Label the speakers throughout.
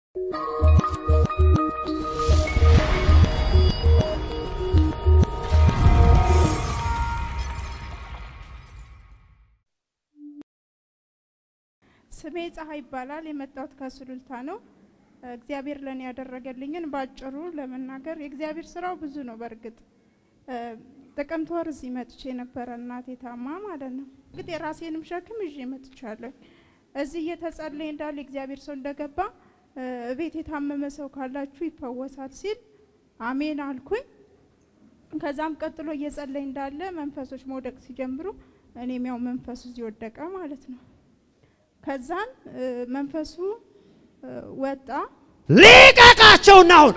Speaker 1: ስሜ ፀሐይ ይባላል። የመጣሁት ከሱሉልታ ነው። እግዚአብሔር ለእኔ ያደረገልኝን ባጭሩ ለመናገር የእግዚአብሔር ስራው ብዙ ነው። በእርግጥ ጥቅምት ወር እዚህ መጥቼ ነበረ፣ እናቴ ታማ ማለት ነው። እርግጥ የራሴንም ሸክም ይዤ መጥቻለሁ። እዚህ እየተጸለየ እንዳለ የእግዚአብሔር ሰው እንደገባ እቤት የታመመ ሰው ካላችሁ ይፈወሳል ሲል አሜን አልኩኝ። ከዛም ቀጥሎ እየጸለይ እንዳለ መንፈሶች መውደቅ ሲጀምሩ እኔም ያው መንፈሱ እዚህ ወደቀ ማለት ነው። ከዛን መንፈሱ ወጣ።
Speaker 2: ልቀቃቸውና አሁን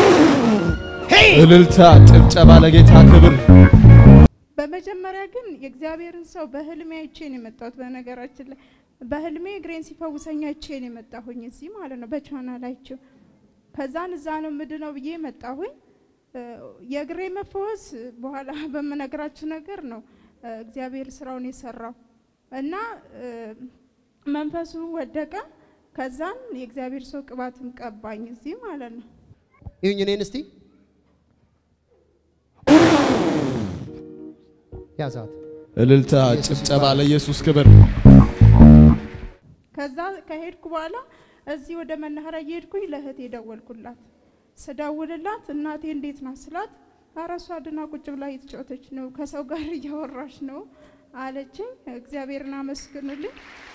Speaker 3: እልልታ፣ ጭብጨባ ለጌታ ክብር።
Speaker 1: በመጀመሪያ ግን የእግዚአብሔርን ሰው በህልሜ አይቼ ነው የመጣሁት። በነገራችን ላይ በህልሜ እግሬን ሲፈውሰኝ አይቼ ነው የመጣሁኝ እዚህ ማለት ነው በቻናል አይቼው። ከዛን እዛ ነው ምድነው ብዬ መጣሁኝ። የእግሬ መፈወስ በኋላ በምነግራችሁ ነገር ነው እግዚአብሔር ስራውን የሰራው እና መንፈሱ ወደቀ። ከዛን የእግዚአብሔር ሰው ቅባትም ቀባኝ እዚህ ማለት ነው።
Speaker 2: ይሁኝ እኔን እስቲ ያዛት።
Speaker 3: እልልታ፣ ጭብጨባ ለኢየሱስ ክብር።
Speaker 1: ከዛ ከሄድኩ በኋላ እዚህ ወደ መናኸሪያ እየሄድኩኝ ለእህቴ ደወልኩላት። ስደውልላት እናቴ እንዴት ናት ስላት ኧረ እሷ ድና ቁጭ ብላ እየተጫወተች ነው፣ ከሰው ጋር እያወራች ነው አለችኝ። እግዚአብሔርን አመስግኑልኝ።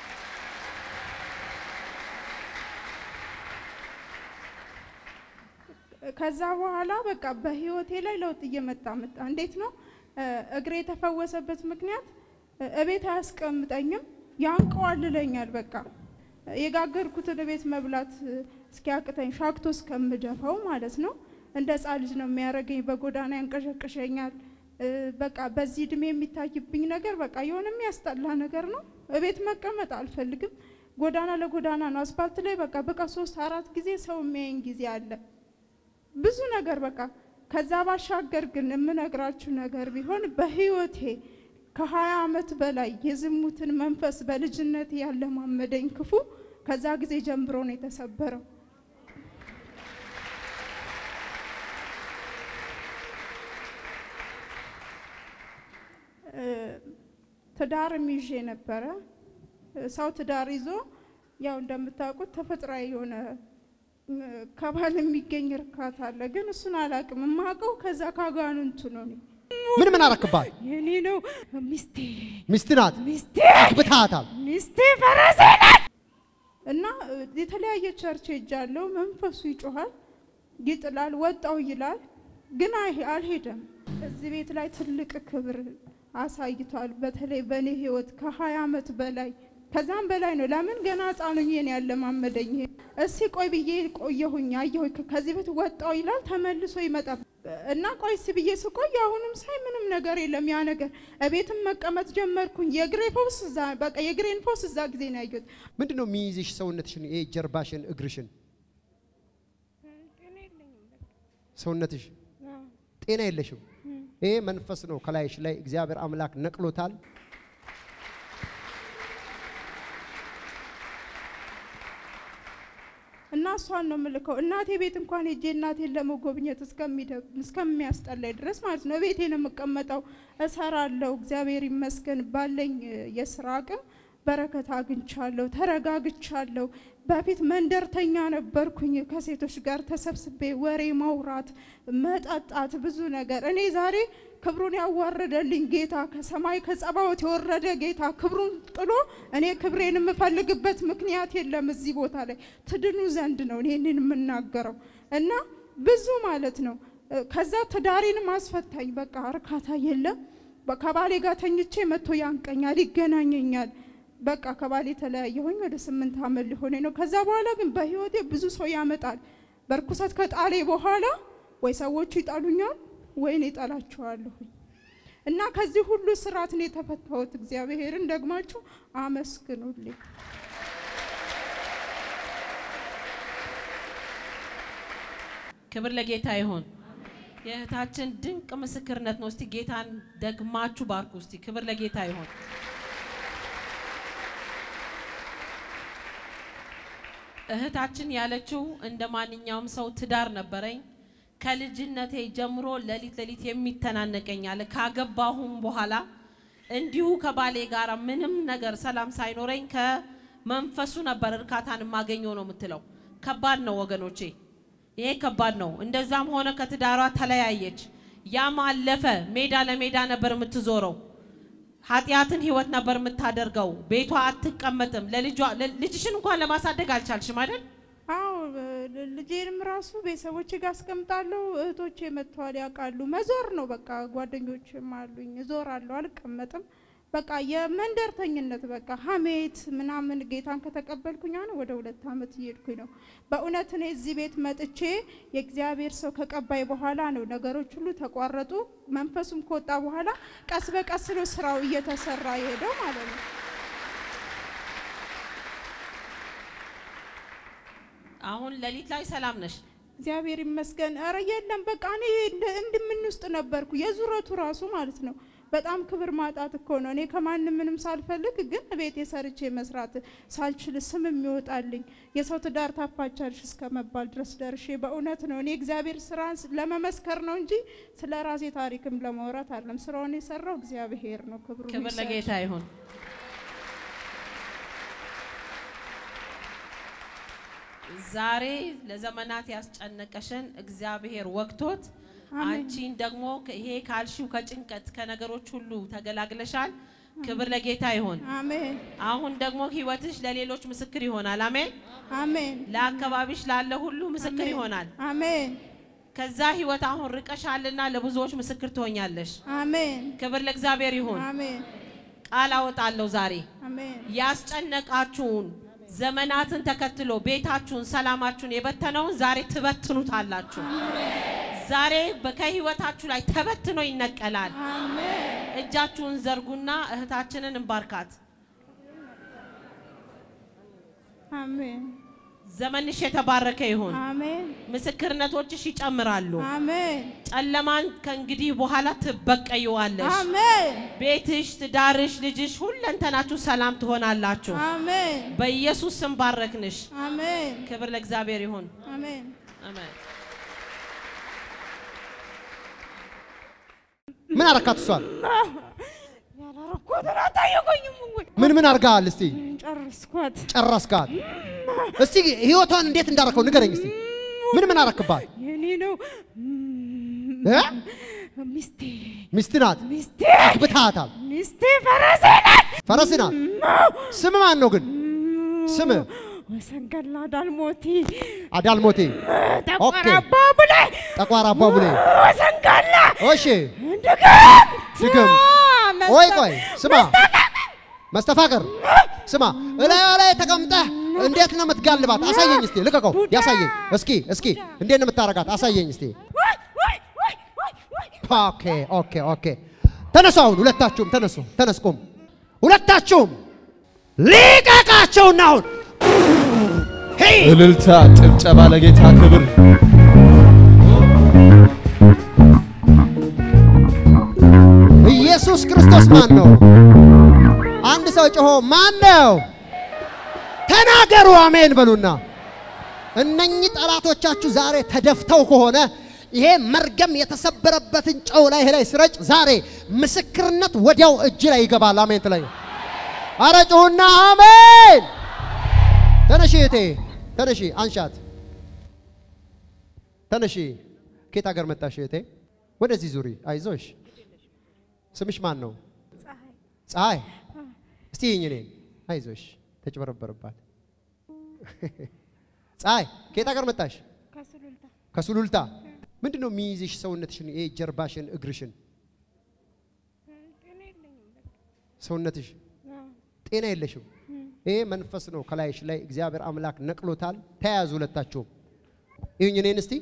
Speaker 1: ከዛ በኋላ በቃ በህይወቴ ላይ ለውጥ እየመጣ መጣ። እንዴት ነው እግሬ የተፈወሰበት ምክንያት እቤት አያስቀምጠኝም፣ ያንቀዋልለኛል። በቃ የጋገርኩትን እቤት መብላት እስኪያቅተኝ ሻክቶ እስከምደፋው ማለት ነው። እንደ ህፃን ልጅ ነው የሚያደርገኝ። በጎዳና ያንቀሸቅሸኛል። በቃ በዚህ እድሜ የሚታይብኝ ነገር በቃ የሆነ የሚያስጠላ ነገር ነው። እቤት መቀመጥ አልፈልግም። ጎዳና ለጎዳና ነው። አስፓልት ላይ በቃ በቃ ሶስት አራት ጊዜ ሰው የሚያየኝ ጊዜ አለ። ብዙ ነገር በቃ ከዛ ባሻገር ግን የምነግራችሁ ነገር ቢሆን በህይወቴ ከሀያ አመት በላይ የዝሙትን መንፈስ በልጅነት ያለማመደኝ ክፉ ከዛ ጊዜ ጀምሮ ነው የተሰበረው። ትዳርም ይዤ ነበረ። ሰው ትዳር ይዞ ያው እንደምታውቁት ተፈጥሯዊ የሆነ ከባል የሚገኝ እርካታ አለ። ግን እሱን አላውቅም። የማውቀው ከዛ ካጋንንቱ ነው። እኔ
Speaker 2: ምን ምን አረክባት?
Speaker 1: የኔ ነው ሚስቴ
Speaker 2: ሚስት ናት።
Speaker 1: ሚስቴ
Speaker 2: አግብታታል።
Speaker 1: ሚስቴ ፈረሴ ናት። እና የተለያየ ቸርች ሄጃለሁ። መንፈሱ ይጮሃል፣ ይጥላል፣ ወጣው ይላል፣ ግን አይ- አልሄደም። እዚህ ቤት ላይ ትልቅ ክብር አሳይቷል። በተለይ በእኔ ህይወት ከሀያ አመት በላይ ከዛም በላይ ነው። ለምን ገና ህፃኑኝ ነው ያለማመደኝ። እስቲ ቆይ ብዬ ቆየሁኝ፣ አየሁኝ። ከዚህ ቤት ወጣው ይላል፣ ተመልሶ ይመጣል እና ቆይ እስቲ ብዬ ስቆይ አሁንም ሳይ ምንም ነገር የለም። ያ ነገር እቤትም መቀመጥ ጀመርኩኝ። የእግሬ ፈውስ እዛ በቃ የእግሬን ፈውስ እዛ ጊዜ ነው ያየሁት።
Speaker 2: ምንድን ነው የሚይዝሽ ሰውነትሽን? ይሄ ጀርባሽን፣ እግርሽን፣ ሰውነትሽ ጤና የለሽም። ይሄ መንፈስ ነው ከላይሽ ላይ እግዚአብሔር አምላክ ነቅሎታል።
Speaker 1: እና እሷን ነው የምልከው። እናቴ ቤት እንኳን ሄጄ እናቴን ለመጎብኘት እስከሚደ- እስከሚያስጠላኝ ድረስ ማለት ነው። ቤቴ ነው የምቀመጠው፣ እሰራለሁ። እግዚአብሔር ይመስገን ባለኝ እ፣ የስራ አቅም በረከት አግኝቻለሁ፣ ተረጋግቻለሁ። በፊት መንደርተኛ ነበርኩኝ። ከሴቶች ጋር ተሰብስቤ ወሬ ማውራት፣ መጠጣት፣ ብዙ ነገር። እኔ ዛሬ ክብሩን ያዋረደልኝ ጌታ ከሰማይ ከጸባዖት የወረደ ጌታ ክብሩን ጥሎ እኔ ክብሬን የምፈልግበት ምክንያት የለም። እዚህ ቦታ ላይ ትድኑ ዘንድ ነው እኔንን የምናገረው እና ብዙ ማለት ነው። እ፣ ከዛ ትዳሬንም አስፈታኝ። በቃ እርካታ የለም። በ- ከባሌ ጋር ተኝቼ መጥቶ ያንቀኛል፣ ይገናኘኛል። በቃ ከባሌ የተለያየሁኝ ወደ ስምንት ዓመት ሊሆነኝ ነው። ከዛ በኋላ ግን በህይወቴ ብዙ ሰው ያመጣል። በርኩሰት ከጣሌ በኋላ ወይ ሰዎቹ ይጠሉኛል ወይ እኔ እጠላቸዋለሁኝ። እና ከዚህ ሁሉ ስርዓት ነው የተፈታሁት። እግዚአብሔርን ደግማችሁ አመስግኑልኝ።
Speaker 4: ክብር ለጌታ ይሁን። የእህታችን ድንቅ ምስክርነት ነው። እስቲ ጌታን ደግማችሁ ባርኩ። እስቲ ክብር ለጌታ ይሁን። እህታችን ያለችው እንደ ማንኛውም ሰው ትዳር ነበረኝ። ከልጅነቴ ጀምሮ ሌሊት ሌሊት የሚተናነቀኝ አለ። ካገባሁም በኋላ እንዲሁ ከባሌ ጋር ምንም ነገር ሰላም ሳይኖረኝ ከመንፈሱ ነበር እርካታን የማገኘው ነው የምትለው። ከባድ ነው ወገኖቼ፣ ይሄ ከባድ ነው። እንደዛም ሆነ ከትዳሯ ተለያየች። ያም አለፈ። ሜዳ ለሜዳ ነበር የምትዞረው። ኃጢአትን ህይወት ነበር የምታደርገው። ቤቷ አትቀመጥም። ለልጇ ልጅሽን እንኳን ለማሳደግ አልቻልሽም አይደል?
Speaker 1: አዎ ል- ልጄንም ራሱ ቤተሰቦቼ ጋር አስቀምጣለሁ። እህቶቼ መጥተዋል ያውቃሉ። መዞር ነው በቃ። ጓደኞችም አሉኝ፣ እዞራለሁ፣ አልቀመጥም። በቃ የመንደርተኝነት በቃ ሀሜት ምናምን። ጌታን ከተቀበልኩኝ አሁን ወደ ሁለት ዓመት እየሄድኩኝ ነው። በእውነት እኔ እዚህ ቤት መጥቼ የእግዚአብሔር ሰው ከቀባይ በኋላ ነው ነገሮች ሁሉ ተቋረጡ። መንፈሱም ከወጣ በኋላ ቀስ በቀስ ነው ስራው እየተሰራ የሄደው ማለት ነው።
Speaker 4: አሁን ሌሊት ላይ ሰላም ነሽ?
Speaker 1: እግዚአብሔር ይመስገን። ኧረ የለም በቃ እኔ እንደ- እንድምን ውስጥ ነበርኩ የዙረቱ ራሱ ማለት ነው። በጣም ክብር ማጣት እኮ ነው። እኔ ከማንም ምንም ሳልፈልግ ግን ቤት የሰርቼ መስራት ሳልችል ስም የሚወጣልኝ የሰው ትዳር ታፋቻልሽ እስከ መባል ድረስ ደርሼ በእውነት ነው እኔ እግዚአብሔር ስራን ስ- ለመመስከር ነው እንጂ ስለ ራሴ ታሪክም ለማውራት አይደለም። ስራውን የሰራው እግዚአብሔር ነው። ክብሩ
Speaker 4: ክብር
Speaker 1: ይውሰድ።
Speaker 4: ለጌታ ይሁን። ዛሬ ለዘመናት ያስጨነቀሽን እግዚአብሔር ወቅቶት
Speaker 1: አሜን።
Speaker 4: አንቺን ደግሞ ከ- ይሄ ካልሽው ከጭንቀት ከነገሮች ሁሉ ተገላግለሻል። ክብር ለጌታ ይሁን።
Speaker 1: አሜን
Speaker 4: አሁን ደግሞ ህይወትሽ ለሌሎች ምስክር ይሆናል። አሜን።
Speaker 1: አሜን
Speaker 4: ለአካባቢሽ ላለ ሁሉ ምስክር
Speaker 1: አሜን።
Speaker 4: ይሆናል።
Speaker 1: አሜን
Speaker 4: ከዛ ህይወት አሁን ርቀሻልና ለብዙዎች ምስክር ትሆኛለሽ።
Speaker 1: አሜን
Speaker 4: ክብር ለእግዚአብሔር ይሁን።
Speaker 1: አሜን
Speaker 4: ቃል አወጣለሁ ዛሬ
Speaker 1: አሜን
Speaker 4: ያስጨነቃችሁን ዘመናትን ተከትሎ ቤታችሁን፣ ሰላማችሁን የበተነውን ዛሬ ትበትኑታላችሁ። ዛሬ በ- ከህይወታችሁ ላይ ተበትኖ ይነቀላል።
Speaker 1: አሜን
Speaker 4: እጃችሁን ዘርጉና እህታችንን እንባርካት።
Speaker 1: አሜን
Speaker 4: ዘመንሽ የተባረከ ይሁን።
Speaker 1: አሜን
Speaker 4: ምስክርነቶችሽ ይጨምራሉ።
Speaker 1: አሜን
Speaker 4: ጨለማን ከእንግዲህ በኋላ ትበቀይዋለሽ።
Speaker 1: አሜን
Speaker 4: ቤትሽ፣ ትዳርሽ፣ ልጅሽ ሁለንተናችሁ ሰላም ትሆናላችሁ።
Speaker 1: አሜን
Speaker 4: በኢየሱስ ስም ባረክንሽ።
Speaker 1: አሜን
Speaker 4: ክብር ለእግዚአብሔር ይሁን።
Speaker 1: አሜን
Speaker 4: አሜን።
Speaker 2: ምን አረካት እሷን?
Speaker 1: ያላረኩትን አታየቆኝም ወይ?
Speaker 2: ምን ምን አርጋል? እስቲ
Speaker 1: ጨረስኳት።
Speaker 2: ጨረስካት? እስቲ ህይወቷን እንዴት እንዳረከው ንገረኝ እስቲ። ምን ምን አረክባት?
Speaker 1: የኔ ነው
Speaker 2: እ?
Speaker 1: ሚስቴ
Speaker 2: ሚስት ናት።
Speaker 1: ሚስቴ
Speaker 2: አግብታታል።
Speaker 1: ሚስቴ ፈረሴ ናት።
Speaker 2: ፈረስ ናት። ስም ማን ነው ግን? ስም
Speaker 1: ወሰንገላ ዳልሞቲ
Speaker 2: አዳልሞቴ፣ ኦኬ።
Speaker 1: ተቆራባ ብለ
Speaker 2: ጠቋር አባቡሌ።
Speaker 1: ወሰንገላ
Speaker 2: እሺ
Speaker 1: ድግም
Speaker 2: ድግም። ቆይ ቆይ፣ ስማ መስተፋቅር፣ ስማ እላዩ ላይ ተቀምጠህ እንዴት ነው የምትጋልባት? አሳየኝ እስቲ፣ ልቀቀው፣ ያሳየኝ እስኪ፣ እስኪ እንዴት ነው የምታረጋት? አሳየኝ እስቲ። ኦኬ ኦኬ ኦኬ። ተነሱ አሁን ሁለታችሁም ተነሱ፣ ተነስ ቁም። ሁለታችሁም ሊቀቃቸውና አሁን ሄይ
Speaker 3: እልልታ፣ ጭብጨባ ለጌታ ክብር።
Speaker 2: ኢየሱስ ክርስቶስ ማን ነው? አንድ ሰው ጮሆ ማን ነው? ተናገሩ፣ አሜን በሉና። እነኚህ ጠላቶቻችሁ ዛሬ ተደፍተው ከሆነ ይሄ መርገም የተሰበረበትን ጨው ላይ ላይ ስረጭ ዛሬ ምስክርነት ወዲያው እጅ ላይ ይገባል። አሜን ትለኝ። አረ ጩሁና አሜን። ተነሺ እህቴ ተነሺ፣ አንሻት። ተነሺ። ከየት ሀገር መጣሽ እህቴ? ወደዚህ ዙሪ፣ አይዞሽ። ስምሽ ማን ነው? ፀሐይ። እስቲ ይህኝ እኔን። አይዞሽ፣ ተጭበረበረባት። ፀሐይ፣ ከየት ሀገር መጣሽ?
Speaker 1: ከሱሉልታ
Speaker 2: ከሱሉልታ። ምንድን ነው የሚይዝሽ ሰውነትሽን? ይሄ ጀርባሽን፣ እግርሽን፣ ሰውነትሽ ጤና የለሽም። ይሄ መንፈስ ነው ከላይሽ ላይ እግዚአብሔር አምላክ ነቅሎታል። ተያያዙ ሁለታችሁም። ይሁኝ እኔን እስቲ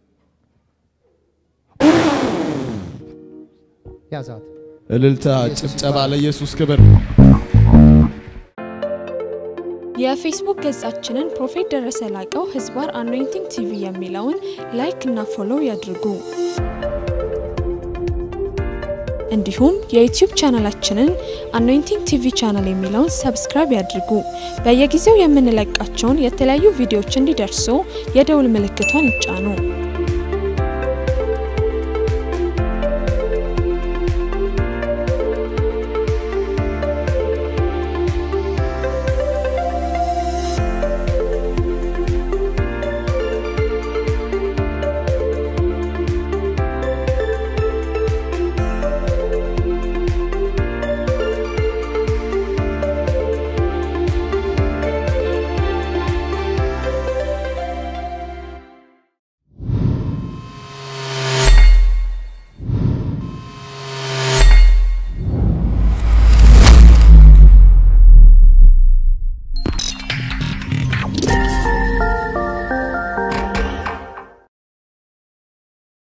Speaker 2: ያዛት።
Speaker 3: እልልታ፣ ጭብጨባ ለኢየሱስ ክብር።
Speaker 5: የፌስቡክ ገጻችንን ፕሮፌት ደረሰ ላቀው ህዝባር አኖይንቲንግ ቲቪ የሚለውን ላይክ እና ፎሎው ያድርጉ። እንዲሁም የዩቲዩብ ቻናላችንን አኖይንቲንግ ቲቪ ቻናል የሚለውን ሰብስክራይብ ያድርጉ። በየጊዜው የምንለቃቸውን የተለያዩ ቪዲዮዎች እንዲደርሱ የደውል ምልክቷን ይጫኑ።